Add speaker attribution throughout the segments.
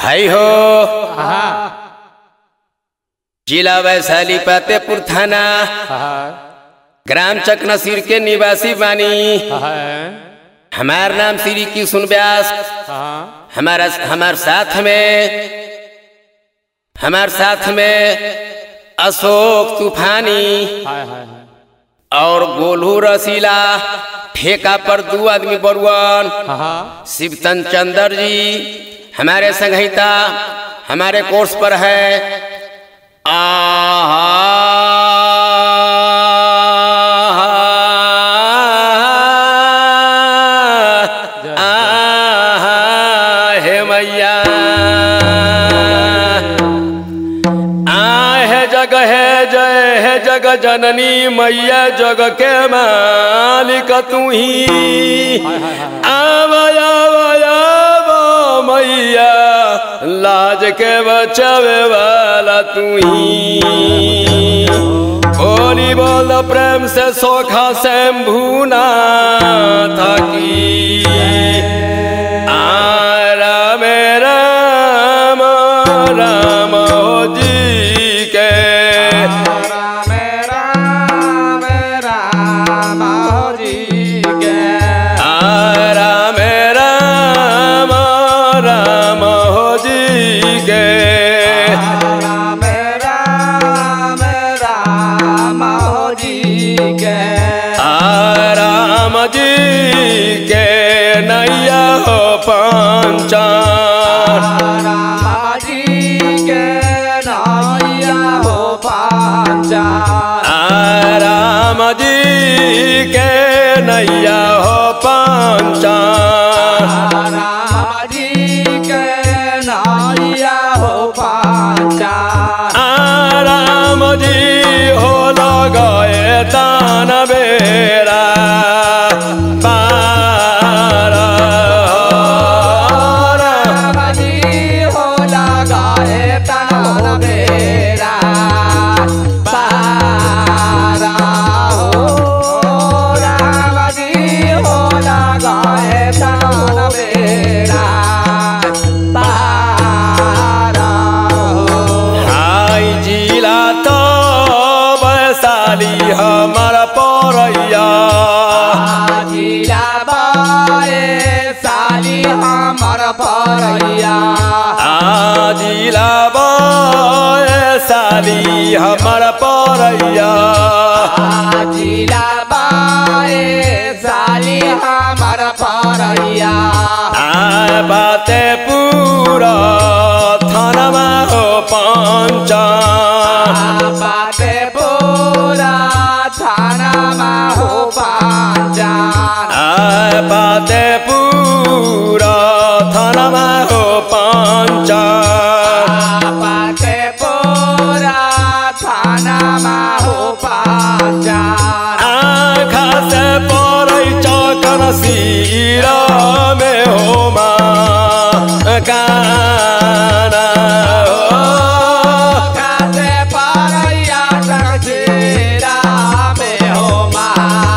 Speaker 1: हाय हो जिला वैशाली फतेहपुर थाना ग्राम चकनसीर के निवासी बानी हमार नाम श्री किशुन व्यास हमारा हमार साथ में हमार साथ में अशोक तूफानी और गोलू रसीला ठेका पर दो आदमी बरुआन शिवतन चंद्र जी हमारे संहिता हमारे कोर्स पर है आहा हे मैया आ है जग है जय है जग जननी मैया जग के मालिक तू ही आवय आवय आव मैया लाज के बचावे वाला तू ही बोली बोल प्रेम से सोखा शंभुना थकी आ राम राम राम हो जी के
Speaker 2: राम राम राम हरि के
Speaker 1: आ राम राम राम हो जी के
Speaker 2: राम राम राम हरि के
Speaker 1: आ राम जी के नैया हो पंचा
Speaker 2: राम जी के नैया हो पाचा
Speaker 1: आ राम जी के नैया हो पंचा
Speaker 2: राम जी के नैया हो पाचा
Speaker 1: आ राम जी हो गए तान बेरा पार
Speaker 2: राम जी हो लगाए तन बेरा पारा हो राम जी हो लगाए तन बेरा पारा हो
Speaker 1: हाय जिला तो वैशाली हमार परैया
Speaker 2: जिला बाए साली हमर परैया
Speaker 1: आ जिला वैशाली हमार परैया
Speaker 2: जिला बाए साली हमर परैया
Speaker 1: आ बाते पूरा थानमा हो पंचा
Speaker 2: बाटे पूरा थानामा हो पाँचा
Speaker 1: आ बाते पूरा थानमा हो पंचा
Speaker 2: बाटे पूरा थानामा हो पाँचा
Speaker 1: आँखा से परै चकन सिरा में हो मा काना हो
Speaker 2: खाते परैया जगजीरा में हो मा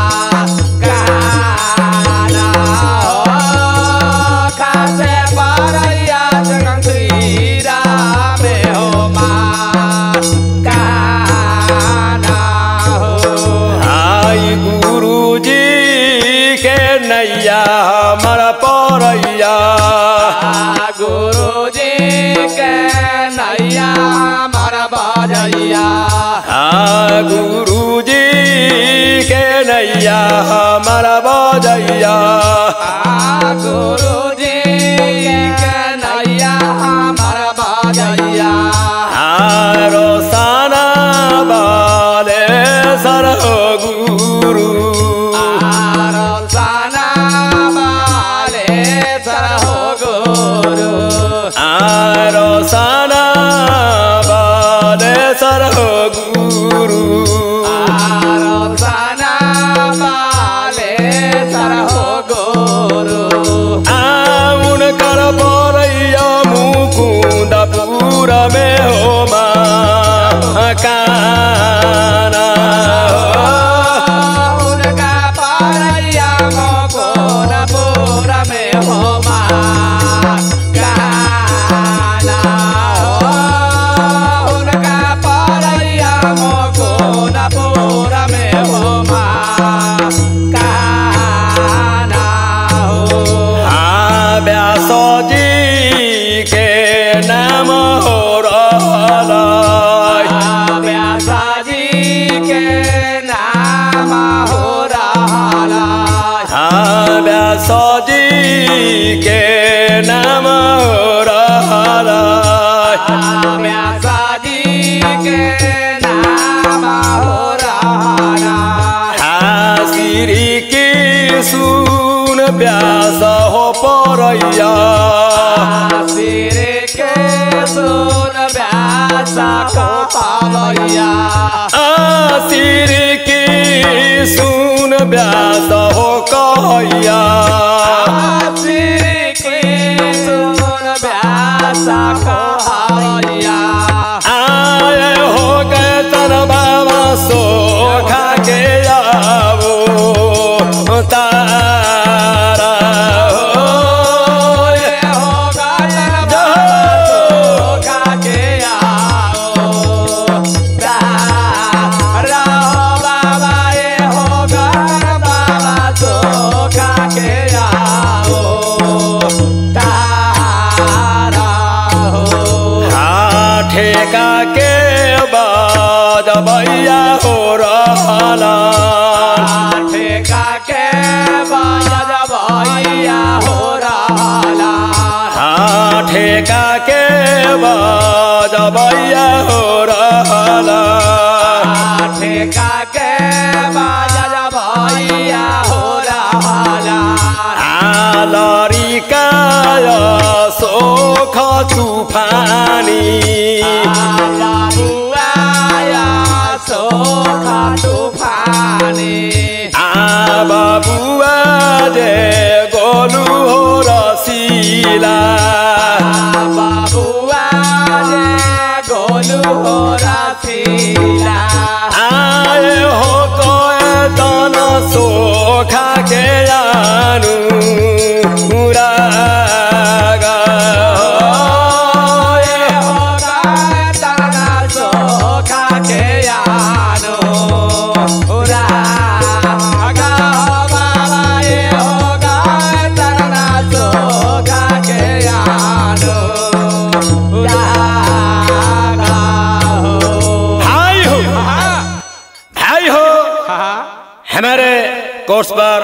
Speaker 2: काना हो खाते परैया जगजीरा में हो मा काना हो
Speaker 1: आई गुरुजी के नैया हमर परैया
Speaker 2: गुरु जी के नैया हमर बजैया
Speaker 1: आ गुरुजी के नैया हमर बजैया
Speaker 2: गुरु जी के नैया हमर बजैया
Speaker 1: आरो साना बाले सर गुरु
Speaker 2: साना बाले सर हो गुरु
Speaker 1: आरो साना बाले सर गुरु
Speaker 2: साना बाले सर हो गुरु
Speaker 1: आउन कर परैया मुकुन्दपुर में हो मा काना हो
Speaker 2: उनका परैया मोकोन पूरा में हो मा सुन व्यासा कहैया
Speaker 1: आसिर की सुन व्यास हो कहैया
Speaker 2: श्री कृष्ण व्यासा कहैया
Speaker 1: आए हो गए तन बाबा सो खा के आवो तारा हो
Speaker 2: ये होगा जब खा के आओ तारा हो बाबा ये होगा बाबा तो खा के आओ तारा हो
Speaker 1: हाँ ठेका के बाद भैया हो रहला
Speaker 2: ठेका के बाज भैया हो रहा
Speaker 1: हाँ ठेका के बाद भैया हो रहला
Speaker 2: ठेका के बाज भैया हो रहा
Speaker 1: आ लरी का सोख तूफानी
Speaker 2: बाबुआया सोखा तूफानी
Speaker 1: आ बाबुआ जे गोलू हो रसीला
Speaker 2: बाबुआ जे गोलू हो रसीला
Speaker 1: आए हो कोए तन सोखा के आनु रागा
Speaker 2: ये होगा तना सोखा के आनो उरा गा बाबा ये होगा तना सोखा के आनो उरा गा हो
Speaker 1: भाई हो
Speaker 2: हाँ
Speaker 1: भाई हो
Speaker 2: हाँ
Speaker 1: हमारे कोर्स पर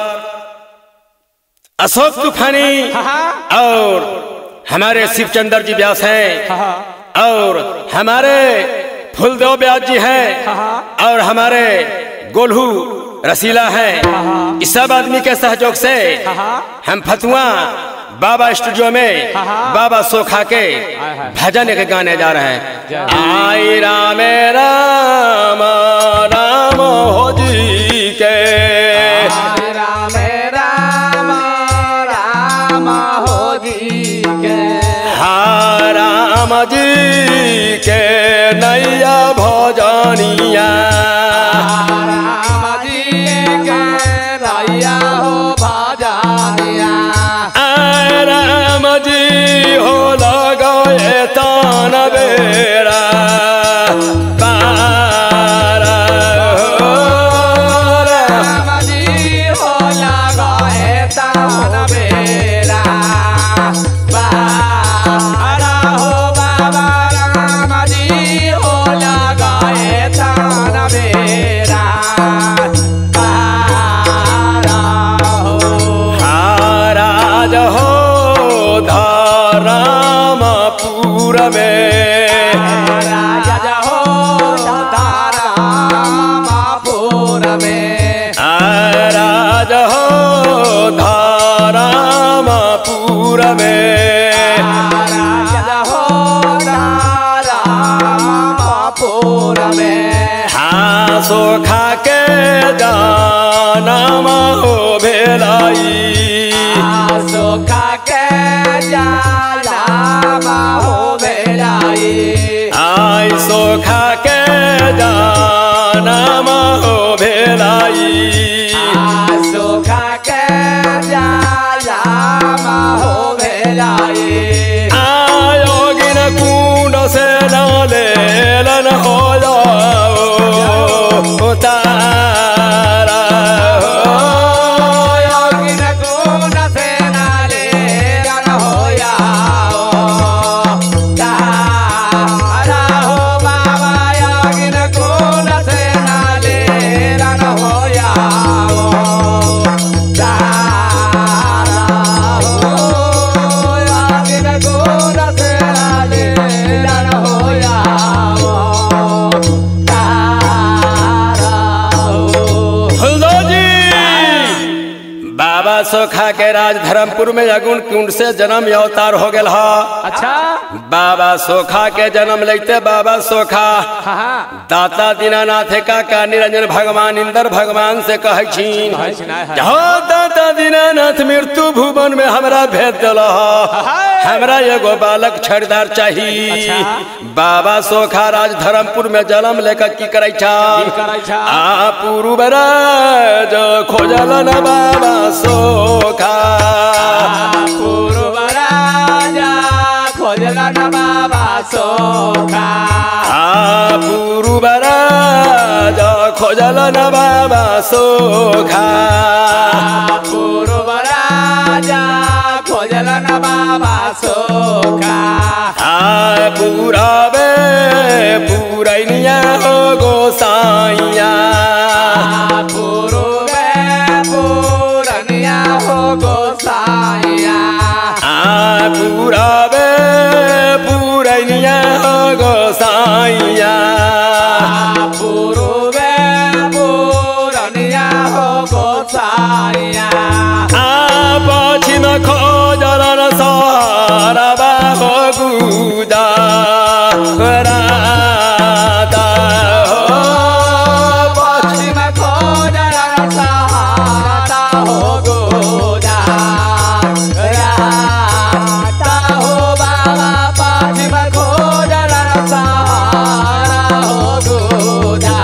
Speaker 1: अशोक तूफानी
Speaker 2: हाँ
Speaker 1: और हमारे शिवचंद्र जी व्यास हैं
Speaker 2: हाँ
Speaker 1: और हमारे फुलदेव व्यास जी हैं और हमारे गोल्हू रसीला हैं इस सब आदमी के सहयोग से हम फतुआ बाबा स्टूडियो में बाबा सोखा के भजन के गाने जा रहे हैं आई राम राम राम हो जी के
Speaker 2: राम राम राम हो जी के
Speaker 1: हा राम जी के नैया भजनिया
Speaker 2: राम जी के रैया हो भजनिया
Speaker 1: आय राम जी हो लगए तान बेड़ा पारा हो राम।
Speaker 2: राम जी हो लगाए तान बेरा बारा हो बाबा राम जी हो लगाए तान बेरा बारा हो
Speaker 1: महाराज हो धरामपुर में
Speaker 2: राजा हो तारा मापुर में
Speaker 1: राज हो धरामपुर में
Speaker 2: राजा हो तारा मापुर में
Speaker 1: हाँ सोखा के जानम हो भेलाई
Speaker 2: सुखा के जाला हो बेलाई
Speaker 1: आई सोखा के जानम हो भेलाई
Speaker 2: सुखा के जाला हो बेलाई
Speaker 1: आयोगिन कुंड से लेलन हो जाओ तारा हो
Speaker 2: योगिन को
Speaker 1: सोखा के राज धर्मपुर में अगुण कुंड से जन्म अवतार हो गया ह
Speaker 2: अच्छा
Speaker 1: बाबा सोखा के जन्म लेते बाबा सोखा
Speaker 2: हाँ हाँ
Speaker 1: दाता दीनानाथ का का निरंजन भगवान इंद्र भगवान से कहे छीन
Speaker 2: कहै छी ना, है।
Speaker 1: हो दाता दीनानाथ मृत्यु भुवन में हमरा भेज दिल हमरा एगो बालक छड़दार चाहिए
Speaker 2: अच्छा।
Speaker 1: बाबा सोखा राज धर्मपुर में जन्म लेकर की करे छा
Speaker 2: की करै छा?
Speaker 1: आ पूर्व राज खोजल न बाबा सोखा
Speaker 2: पूर्व राजा खोजला न बाबा सोखा
Speaker 1: आ पूर्व राज खोजल न बाबा सोखा
Speaker 2: पूर्व राजा खोजला न बाबा सोखा
Speaker 1: आ पूरावे पूरैनिया हो गोसाइया
Speaker 2: पूर्व पूरनिया हो गोसाइया
Speaker 1: आ पूरावे पूरैनिया हो गोसाइया
Speaker 2: पूर्व पूरनिया हो गोसाइया
Speaker 1: आ पश्चिम खोजल न सहारा हो गुदा राता हो
Speaker 2: पश्चिम खोजला सहारा हो गोदा राता हो बाबा पश्चिम खोजला सहारा हो गोदा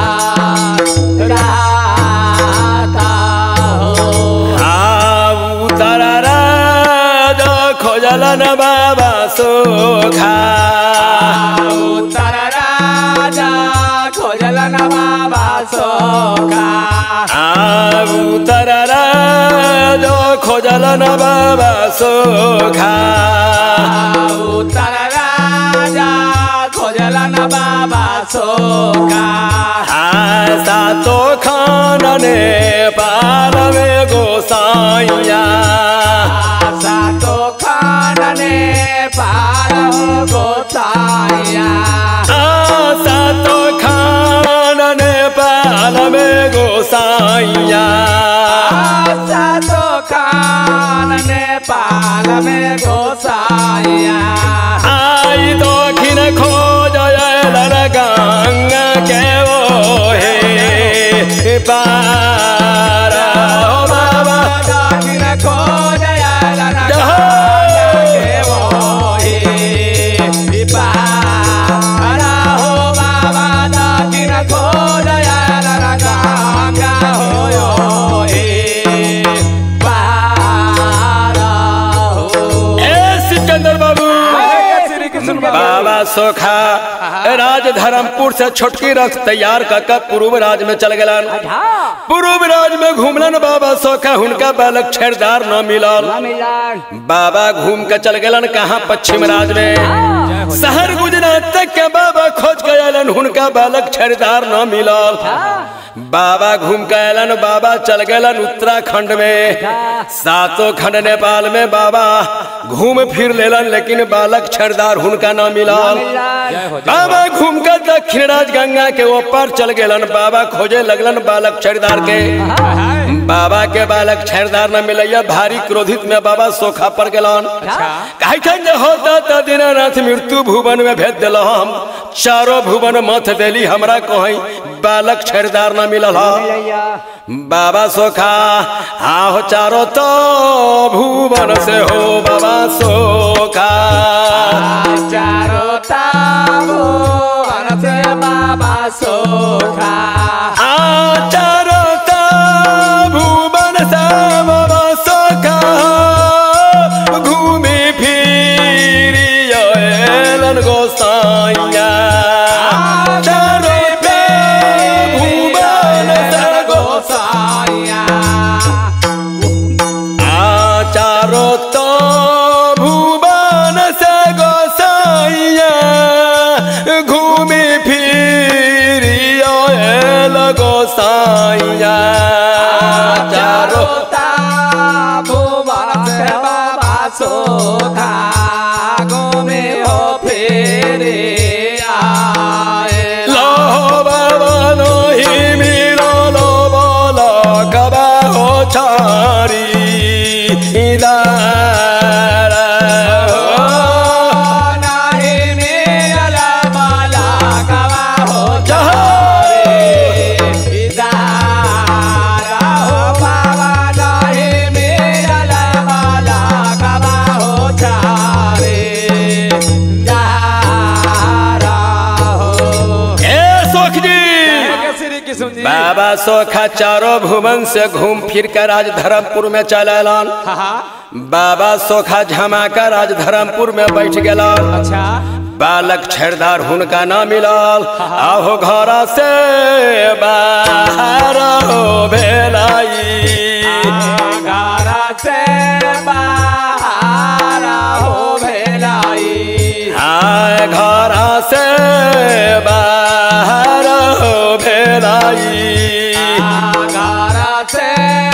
Speaker 2: राता हो
Speaker 1: उत्तर राज खोजल न बाबा सोखा
Speaker 2: उत्तर राजा खोजला न बाबा सोखा
Speaker 1: आ उत्तर राज खोजल न बाबा सोखा
Speaker 2: उत्तर राजा खोजला न बाबा सोखा
Speaker 1: आ सातो खान ने पाल में गोसाइया
Speaker 2: सातो खानने पार हो गोसाइया
Speaker 1: आ सातो खान ने पाल में गोसाइया
Speaker 2: सातो खानने पाल में गोसाइया
Speaker 1: आई दक्षिण खोज गंगा के ओ हे पार ओ बाबा
Speaker 2: दक्षिण खोजया
Speaker 1: जहो।
Speaker 2: के मोहि पारा हो बाबा दक्षिण खोजया गंगा हो यो हे पारा हो
Speaker 1: ए सिकंदर बाबू
Speaker 2: श्री कृष्ण
Speaker 1: बाबा सोखा राज धर्मपुर से छोटकी रथ तैयार कर के पूर्व राज में चल गलन पूर्व राज में घूमलन बाबा सोखा हुनका बालक छेड़दार न मिलल बाबा घूम के चल गलन कहाँ पश्चिम राज में शहर गुजरात तक के बाबा खोज के अलन हुनका बालक छेड़दार न मिलल बाबा घूम के अलन बाबा चल गलन उत्तराखंड में सातों खंड नेपाल में बाबा घूम फिर लेलन लेकिन बालक छेड़दार हुनका न मिलल बाबा घूम कर दक्षिण राज गंगा के ऊपर चल गेलन बाबा खोजे लगलन बालक छेड़दार के बाबा के बालक छेड़दार न मिलैया भारी क्रोधित में बाबा सोखा पर गेलन कहे छन जे होता त दीनानाथ मृत्यु भुवन में भेज दिल हम चारों भुवन मथ देली हमरा कहीं बालक छेड़दार न मिलल ह बाबा सोखा आहो चारो तो भुवन से हो बाबा सोखा
Speaker 2: चारो ताबो से बाबा सोखा
Speaker 1: आ चारो तो भुवन से बाबा सोखा घूमी फिरी एलन गोसाइया चारो तो भुवन से
Speaker 2: गोसाइया
Speaker 1: आ चारो तो भुवन से गोसाइया घूमी फिरी आयल गोसाइया चारो
Speaker 2: ताबो से बाबा सोखा गोमे हो फेरे आए
Speaker 1: लो बाबा नो ही मिलो लो बोलो कबा हो छारी
Speaker 2: किशुन जी
Speaker 1: बाबा सोखा चारों भुवन से घूम फिर कर आज धर्मपुर में चलेलन
Speaker 2: हाँ हाँ
Speaker 1: बाबा सोखा झमाका राज धर्मपुर में बैठ गेलन
Speaker 2: अच्छा
Speaker 1: बालक छेड़दार हुनका ना मिलल आहो घर से बाहर हो भेलाई
Speaker 2: घरा से बाहर हो भेलाई
Speaker 1: आय घर से बाहर हो भेलाई
Speaker 2: घरा से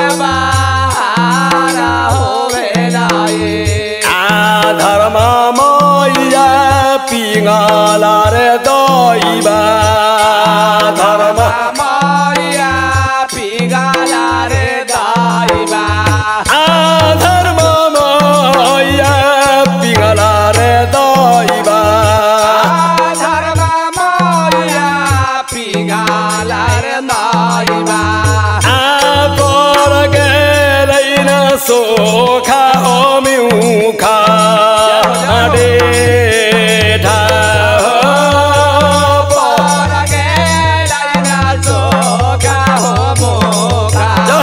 Speaker 2: बाहर हो भेलाई
Speaker 1: आ धर्म मैया पिंगला रे दैबा धर्म
Speaker 2: माया पिगाला रे दाइबा
Speaker 1: आ धर्म मैया पिंगला रे दैबा
Speaker 2: धर्म माया पिगाला रे दाइबा
Speaker 1: आ पर गेलैन सोखा हो मिउखा डे ढा
Speaker 2: पर गेलै ना सोखा हो मोखा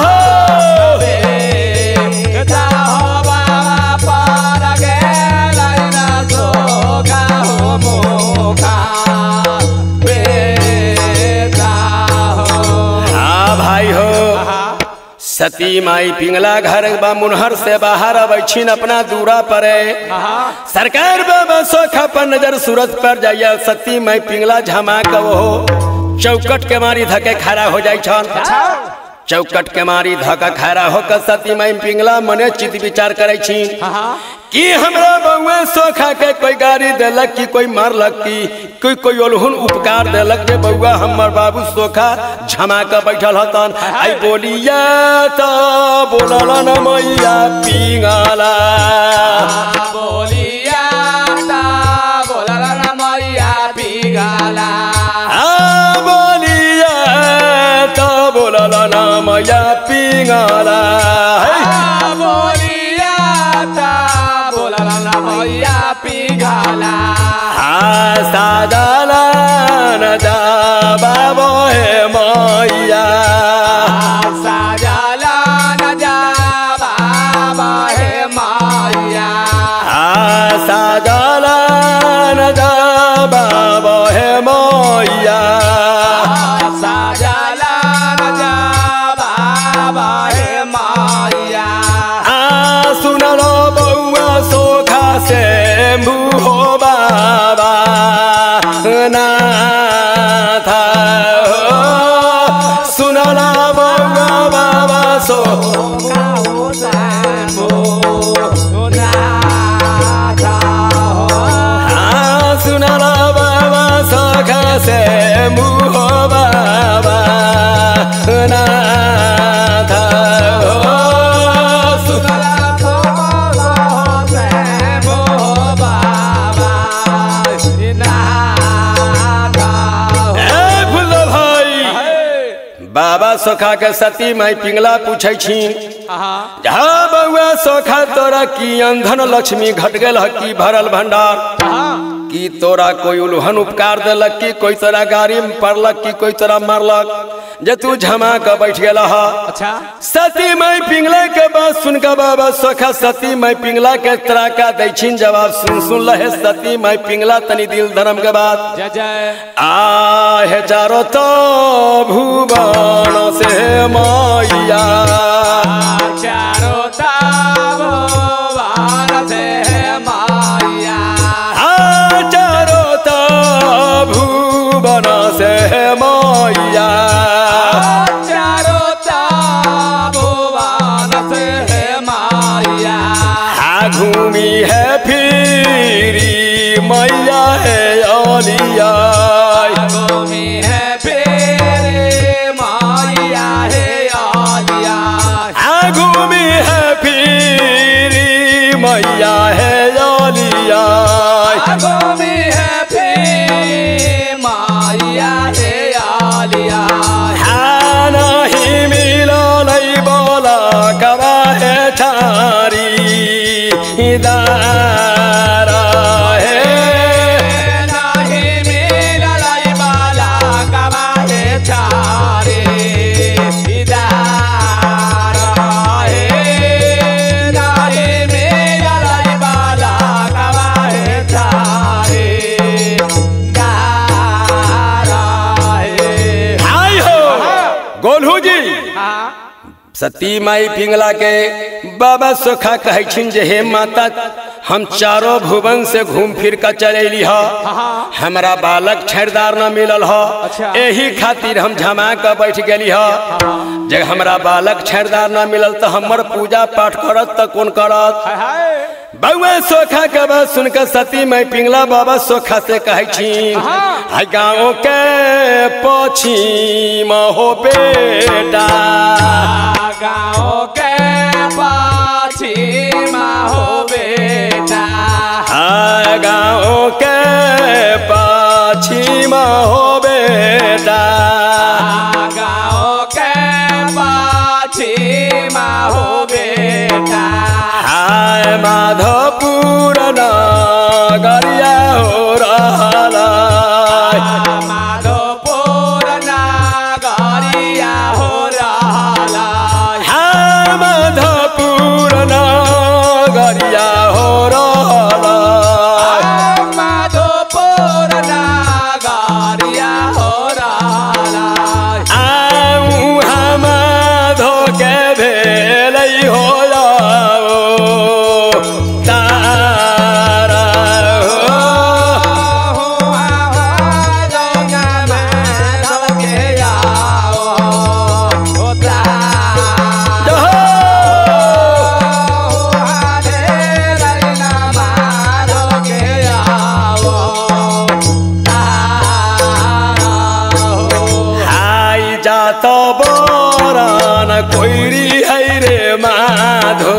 Speaker 2: बेटा हो बाबा पर गेलै ना सोखा हो मोखा बेटा हो
Speaker 1: हाँ भाई हो सती माई पिंगला घर बा मुनहर से बाहर अबैछिन अपना दूरा परे सरकार बाबा सोखा पर नजर सूरत पर जाइया सती माई पिंगला झमाक वो चौकट के मारी धके खड़ा हो जाय छन चौकट के मारी धका खड़ा होकर सती माई पिंगला मने चित विचार करे छी कि हमरा बउआ सोखा के कोई गाड़ी देलक कि कोई मारलक कि कोई कोई ओलहुन उपकार देलक जे बउआ हमर बाबू सोखा झमा के बैठल हतन आई बोलिया तो बोलल न मैया पिंगला
Speaker 2: बोलिया ता बोलला ना मैया पिगाला
Speaker 1: आ बोलिया तो बोलल न मैया पिंगला है
Speaker 2: आ बोलिया ता बोलला ना मैया पिगाला
Speaker 1: आ सादला न जा बाबो हे मैया
Speaker 2: साजला न जा बाबा हे माया
Speaker 1: आ सादला न जा बाबो हे मैया
Speaker 2: साजला न जा बाबा हे माया
Speaker 1: आ सुनलो बउआ सोखा से मुहो बाबा ना था सुनला बउआ बाबा सो आ सुनला बाबा सोखा से मुहो बाबा ना था ए फुल्लो भाई बाबा सोखा के सती माई पिंगला पूछे छी जहाँ बउआ सोखा तोरा की अंधन लक्ष्मी घट गेल ह की भरल भंडार की तोरा कोई उल्हन उपकार देलक की कोई तोरा गाड़ी में पड़लक की कोई तोरा मारलक जे तू झमा के बैठ गेल ह
Speaker 2: अच्छा
Speaker 1: सती माई पिंगला के बात सुन के बाबा सोखा सती माई पिंगला के तराका दै छिन जवाब सुन सुन लहे सती माई पिंगला तनी दिल धर्म के बात
Speaker 2: जय जय
Speaker 1: आहे चारो तो भुवन से मैया
Speaker 2: चारो ताबो वार से माया
Speaker 1: आ चारो तो भुवन से मैया
Speaker 2: चारो ताबो वार से माया
Speaker 1: आ घूमी है फिरी मैया है ओलिया
Speaker 2: गोमी है फेरे माया है आलिया
Speaker 1: आ घूमी है फिरी मैया है ओलिया
Speaker 2: गोमी है फेरे माया है आलिया
Speaker 1: हाँ नहीं मिललै बोला कबा है ठारी दारा है
Speaker 2: नहीं मिललाई बाला कबाहे चारी
Speaker 1: सती माई पिंगला के बाबा सोखा कहै छिन जे हे माता हम चारों भुवन से घूम फिर कर चलेली ह हमरा बालक छेड़दार न मिलल ह
Speaker 2: अच्छा।
Speaker 1: एही खातिर हम झमा के बैठ गेली ह जब हमरा बालक छेड़दार न मिलल तो हमर पूजा पाठ करत त कौन करत
Speaker 2: हाय हाय
Speaker 1: बउआ सोखा के बात सुनकर सती मैं पिंगला बाबा सोखा से कहै छी
Speaker 2: हाँ।
Speaker 1: हाय गाँव के पछिम हो बेटा
Speaker 2: गाँव के पश्चिमा हो बेटा
Speaker 1: हाय गाँव के पछिम हो बेटा
Speaker 2: गाँव के पश्चिमा हो बेटा
Speaker 1: हाय माधोपुर नगरिया हो रहला
Speaker 2: माधोपुर नगरिया हो रहला
Speaker 1: हाय माधोपुर नगरिया हो रहला
Speaker 2: माधोपुर नगरिया हो रहला
Speaker 1: आऊ हम धोके भेलै हो जाओ तारा हो हाय जात बरन कोइरी है रे माधो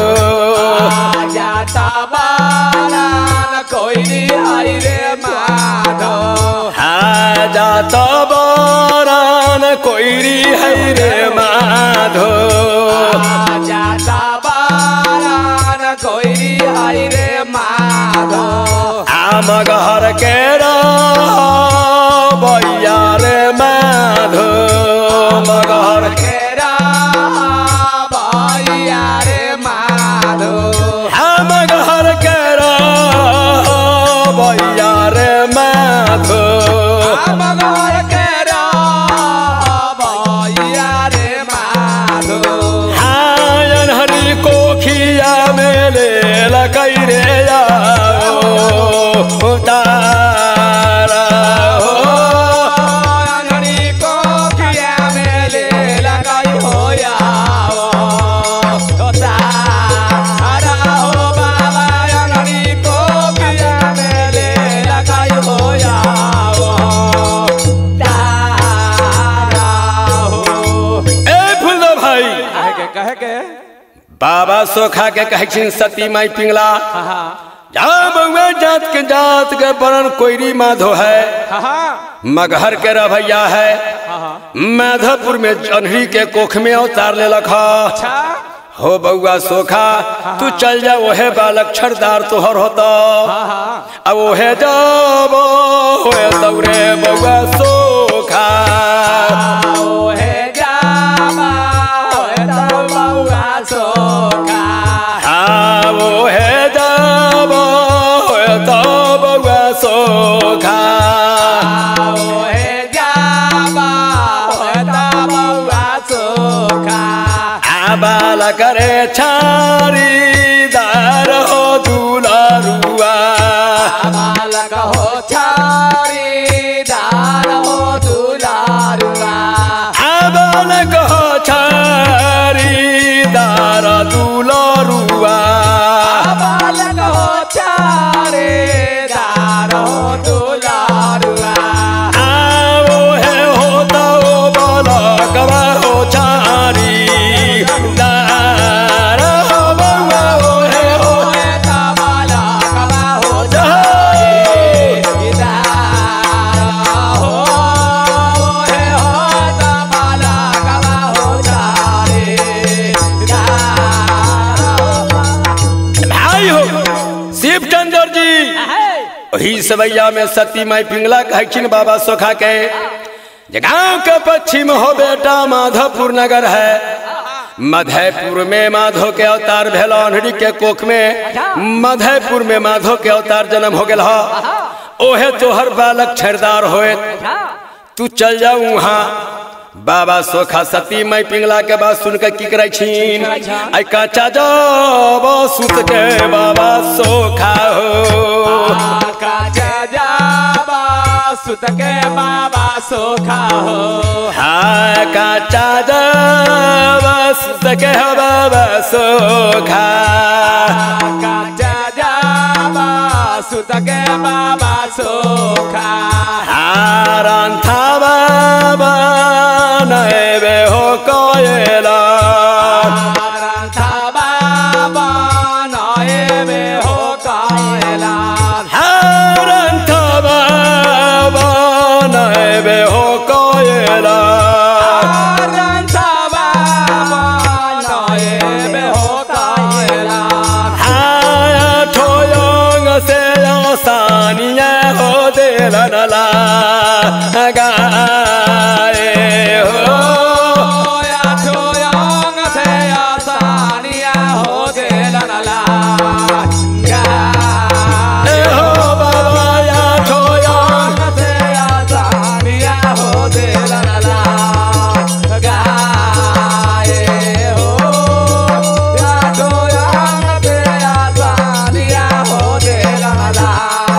Speaker 1: हाय जात बरन कोइरी है रे माधो आम घर के बैया रे माधो मगर हम घर के बैया रे माधो हायन हरी कोखिया में ले लकई रे जाओ तारा हो ए फुलदो भाई
Speaker 2: कहे के
Speaker 1: बाबा सोखा के कहै छिन सती माई पिंगला
Speaker 2: हाँ हाँ
Speaker 1: जा बउआ जात के जात के बरन कोइरी माधो है
Speaker 2: हाँ हाँ
Speaker 1: मगहर के रभैया है
Speaker 2: हाँ हाँ
Speaker 1: माधोपुर में जन्हरी के कोख में अवतार ले लखा
Speaker 2: अच्छा
Speaker 1: हो बउआ सोखा तू चल जा ओहे बालक छरदार तोहर होता
Speaker 2: हाँ हाँ
Speaker 1: अब ओहे जब होए तौरे बउआ सोखा
Speaker 2: ओहे जामा ओहे तो बउआ सोखा
Speaker 1: हाँ ओहे जब होए तो बउआ सोखा
Speaker 2: ओहे जामा ओहे तो बउआ सोखा
Speaker 1: आ बालक रे छारी दार हो दुलारुआ
Speaker 2: बालक हो छारी दार हो दुलारुआ
Speaker 1: आ बालक हो छारी दार दुलारुआ
Speaker 2: बालक हो छारी दार हो दुलारुआ
Speaker 1: आ ओहे हो तो बालक हो छारी दार हो बउआ ओहे हो
Speaker 2: ओहे ता बालक हो
Speaker 1: जय।
Speaker 2: छारी दार हो ओहे हो ता बालक हो छारी दार
Speaker 1: भाई हो शिव चंद्र जी वही सवैया में सती माई पिंगला कहखिन बाबा सोखा के जे गांव के पश्चिम हो बेटा माधोपुर नगर है मधेपुर में माधो के अवतार भेल अनहरी के कोख में मधेपुर में माधो के अवतार जन्म हो गेल ह ओहे तोहर बालक छेड़दार होए तू चल जा वहाँ बाबा सोखा सती मई पिंगला के बात सुन के की करे छीन
Speaker 2: करै छन?
Speaker 1: आई काचा जाब सुत के बाबा सोखा हो
Speaker 2: काचा जाबा सुत के बाबा सोखा हो
Speaker 1: हाँ काचा जाब सुत के बाबा सोखा
Speaker 2: काचा जाबा सुत के बाबा सोखा
Speaker 1: हारान था बाबा नैबे हो कोयला
Speaker 2: राधा बाबा नए में हो कायला
Speaker 1: हारान था बाबा नैबे हो कोयला
Speaker 2: राधा बाबा नए में हो कायला
Speaker 1: हाया ठोयोंग से आसानिया हो दिलनला गाए हो
Speaker 2: या छोयंग से आसानिया हो दे लनला
Speaker 1: ए हो बाबा या ठोयोंग
Speaker 2: से आसानिया हो दे लनला गाए हो या छोयंग से आसानिया हो दे लनला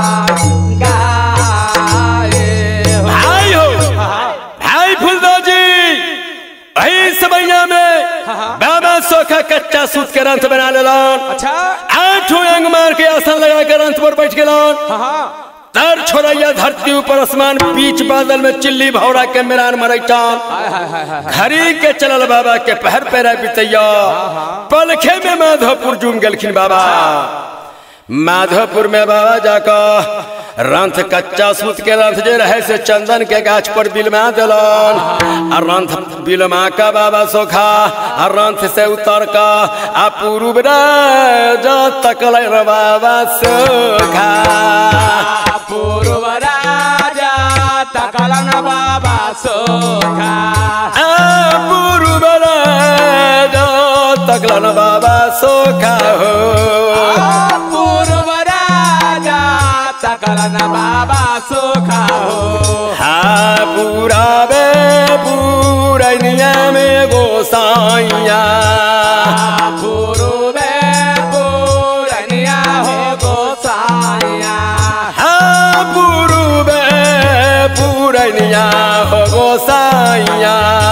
Speaker 2: गाए हो
Speaker 1: भाई हो भाई फुलदो जी वही समैया में बाबा सोखा कच्चा सूत के रंथ बना लेलन
Speaker 2: अच्छा
Speaker 1: आठों अंग मार के आसन लगा के रंथ पर बैठ गेलन
Speaker 2: हाँ हाँ
Speaker 1: तर छोड़ैया धरती ऊपर आसमान बीच बादल में चिल्ली भौरा के मेरान मरैटान
Speaker 2: हाय हाय हाय हाय
Speaker 1: खरी के चलल बाबा के पहर पैरा बितैया पलखे में माधोपुर जुम गेलखिन बाबा माधोपुर में बाबा जाकर रंथ कच्चा सूत के रंथ जे रहे से चंदन के गाछ पर बिलमा दिलन आ रंथ बिलमा का बाबा सोखा आ रंथ से उतर का आ पूर्व राजा तकल रे बाबा सोखा
Speaker 2: पूर्व राजा तकलन बाबा सोखा
Speaker 1: आ पूर्व राजा तकलन बाबा सोखा हो
Speaker 2: पूर्व राजा तकलन बाबा सोखा हो
Speaker 1: हा पूरा बे पूरनिया में गोसाइया
Speaker 2: पूर्व पूरनिया हो गोसाइया
Speaker 1: हा पूर्व पूरनिया हो गोसाइया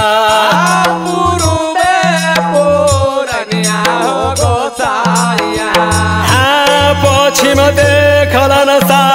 Speaker 2: पूर्व पूरनिया हो गोसाइया
Speaker 1: हा पश्चिम देखलन सा